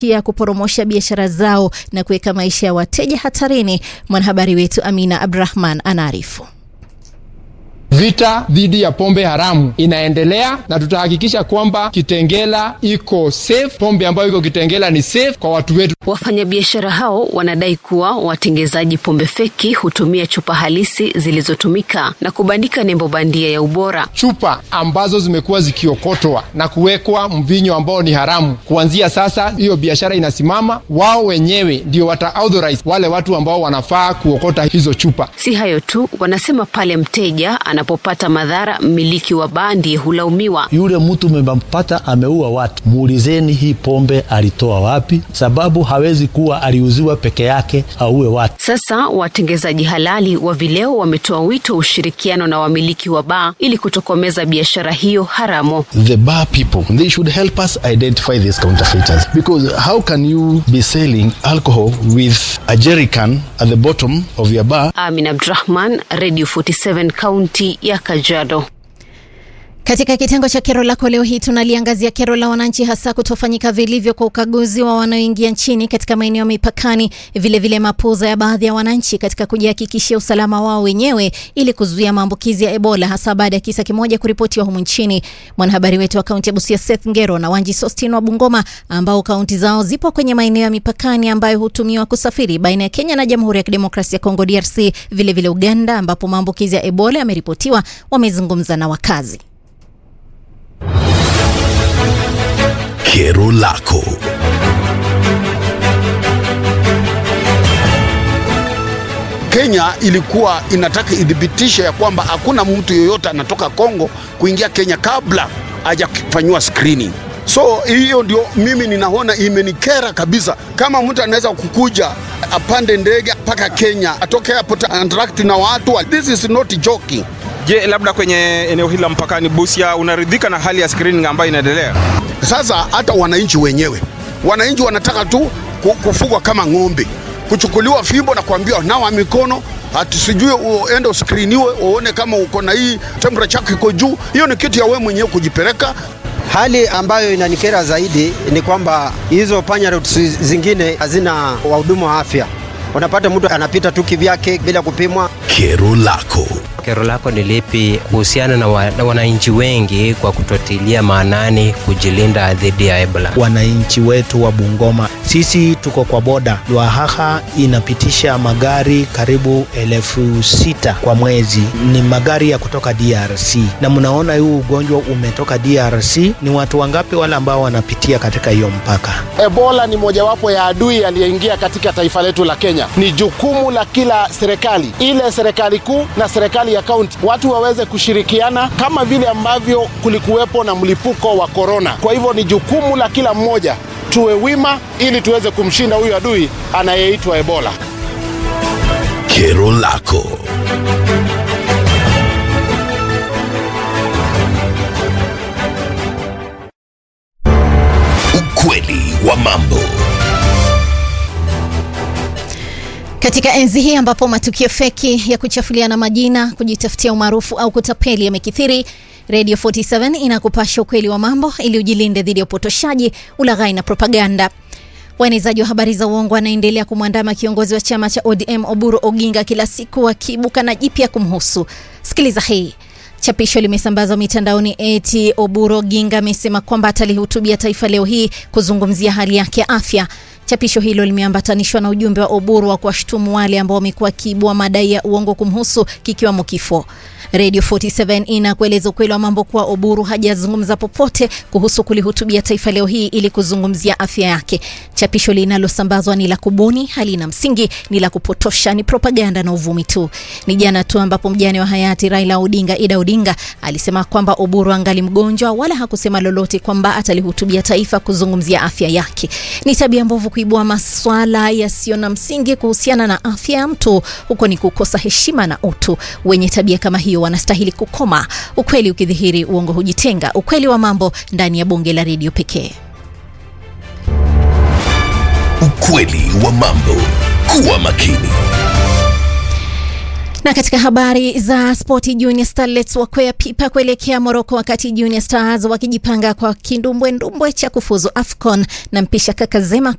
ya kuporomosha biashara zao na kuweka maisha ya wateja hatarini. Mwanahabari wetu Amina Abdrahman anaarifu. Vita dhidi ya pombe haramu inaendelea na tutahakikisha kwamba Kitengela iko safe. Pombe ambayo iko Kitengela ni safe kwa watu wetu. Wafanyabiashara hao wanadai kuwa watengezaji pombe feki hutumia chupa halisi zilizotumika na kubandika nembo bandia ya ubora. Chupa ambazo zimekuwa zikiokotwa na kuwekwa mvinyo ambao ni haramu, kuanzia sasa hiyo biashara inasimama. Wao wenyewe ndio wata authorize wale watu ambao wanafaa kuokota hizo chupa. Si hayo tu, wanasema pale mteja anapopata madhara, mmiliki wa baa ndiye hulaumiwa. Yule mtu mmempata ameua watu, muulizeni hii pombe alitoa wapi, sababu hawezi kuwa aliuziwa peke yake auwe watu. Sasa watengezaji halali wa vileo wametoa wito ushirikiano na wamiliki wa baa ili kutokomeza biashara hiyo haramu. The bar people they should help us identify these counterfeiters because how can you be selling alcohol with a jerrycan at the bottom of your bar? Amin Abdrahman, Radio 47 kaunti ya Kajiado. Katika kitengo cha kero lako leo hii tunaliangazia kero la wananchi, hasa kutofanyika vilivyo kwa ukaguzi wa wanaoingia nchini katika maeneo ya mipakani, vilevile mapuuza ya baadhi ya wananchi katika kujihakikishia usalama wao wenyewe ili kuzuia maambukizi ya Ebola, hasa baada ya kisa kimoja kuripotiwa humu nchini. Mwanahabari wetu wa kaunti ya Busia Seth Ngero na Wanji Sostin wa Bungoma, ambao kaunti zao zipo kwenye maeneo ya mipakani ambayo hutumiwa kusafiri baina ya Kenya na Jamhuri ya Kidemokrasia ya Kongo DRC, vilevile vile Uganda, ambapo maambukizi ya Ebola yameripotiwa, wamezungumza na wakazi. Kero lako. Kenya ilikuwa inataka idhibitishe ya kwamba hakuna mtu yoyote anatoka Kongo kuingia Kenya kabla hajafanyiwa screening. So hiyo ndio mimi ninaona imenikera kabisa. Kama mtu anaweza kukuja apande ndege mpaka Kenya atoke airport interact na watu, this is not joking. Je, labda kwenye eneo hili la mpakani Busia, unaridhika na hali ya screening ambayo inaendelea sasa? Hata wananchi wenyewe, wananchi wanataka tu kufugwa kama ng'ombe, kuchukuliwa fimbo na kuambiwa nawa mikono ati sijui uende uskriniwe uone kama uko na hii temperature yako iko juu. Hiyo ni kitu ya wewe mwenyewe kujipeleka. Hali ambayo inanikera zaidi ni kwamba hizo panya routes zingine hazina wahudumu wa afya. Unapata mtu anapita tu kivyake bila kupimwa. Kero lako. Kero lako ni lipi kuhusiana na, wa, na wananchi wengi kwa kutotilia maanani kujilinda dhidi ya Ebola? Wananchi wetu wa Bungoma, sisi tuko kwa boda. Lwahaha inapitisha magari karibu elfu sita kwa mwezi, ni magari ya kutoka DRC, na mnaona huu ugonjwa umetoka DRC. Ni watu wangapi wale ambao wanapitia katika hiyo mpaka? Ebola ni mojawapo ya adui aliyeingia katika taifa letu la Kenya. Ni jukumu la kila serikali, ile serikali kuu na serikali ya kaunti, watu waweze kushirikiana kama vile ambavyo kulikuwepo na mlipuko wa korona. Kwa hivyo ni jukumu la kila mmoja, tuwe wima ili tuweze kumshinda huyu adui anayeitwa Ebola. Kero lako. Ukweli wa mambo. Katika enzi hii ambapo matukio feki ya kuchafuliana majina, kujitafutia umaarufu au kutapeli yamekithiri, Radio 47 inakupasha ukweli wa mambo ili ujilinde dhidi ya upotoshaji, ulaghai na propaganda. Waenezaji wa habari za uongo wanaendelea kumwandama kiongozi wa chama cha ODM Oburu Oginga kila siku wakiibuka na jipya kumhusu. Sikiliza hii. Chapisho limesambazwa mitandaoni eti Oburu Oginga amesema kwamba atalihutubia taifa leo hii kuzungumzia hali yake ya afya. Chapisho hilo limeambatanishwa na ujumbe wa Oburu wa kuwashutumu wale ambao wamekuwa wakiibua madai ya uongo kumhusu kikiwamo kifo. Radio 47 inakueleza ukweli wa mambo kuwa Oburu hajazungumza popote kuhusu kulihutubia taifa leo hii ili kuzungumzia afya yake. Chapisho linalosambazwa ni la kubuni, halina msingi, ni la kupotosha, ni propaganda na uvumi tu. Ni jana tu ambapo mjane wa hayati Raila Odinga, Ida Odinga, alisema kwamba Oburu angali mgonjwa, wala hakusema lolote kwamba atalihutubia taifa kuzungumzia afya yake. Ni tabia mbovu kuibua maswala yasiyo na msingi kuhusiana na afya ya mtu, huko ni kukosa heshima na utu. Wenye tabia kama hiyo wanastahili kukoma. Ukweli ukidhihiri, uongo hujitenga. Ukweli wa mambo ndani ya bonge la redio pekee. Ukweli wa mambo. Kuwa makini. Na katika habari za spoti, Junior Starlets wakwea pipa kuelekea Moroko, wakati Junior Stars wakijipanga kwa kindumbwendumbwe cha kufuzu AFCON na mpisha Kakazema